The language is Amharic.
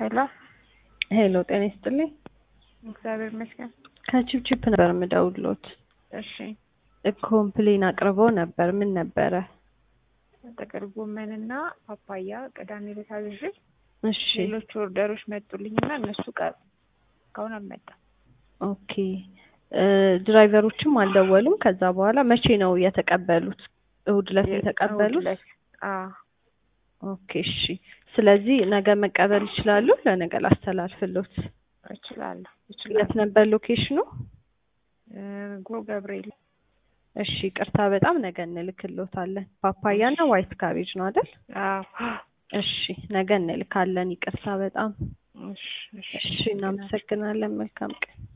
ሄሎ ሄሎ ጤና ይስጥልኝ። እግዚአብሔር ይመስገን። ከቺፕቺፕ ነበር የምደውልዎት። እሺ ኮምፕሌን አቅርበው ነበር። ምን ነበረ? ጥቅል ጎመንና ፓፓያ ቅዳሜ ዕለት አዝዤ እሺ ሌሎች ኦርደሮች መጡልኝና እነሱ ቀሩ። እስካሁን አልመጣም። ኦኬ እ ድራይቨሮችም አልደወሉም። ከዛ በኋላ መቼ ነው የተቀበሉት? እሁድ ዕለት ነው የተቀበሉት? እሑድ ዕለት። አዎ ኦኬ እሺ። ስለዚህ ነገ መቀበል ይችላሉ? ለነገ ላስተላልፍሎት። እችላለሁ የት እችላለሁ። ነበር ሎኬሽኑ? እ ጎ ገብርኤል እሺ ቅርታ በጣም ነገ እንልክሎታለን። ፓፓያ እና ዋይት ካቤጅ ነው አይደል? አዎ እሺ ነገ እንልካለን። ይቅርታ በጣም እሺ እሺ እሺ። እናመሰግናለን። መልካም ቀን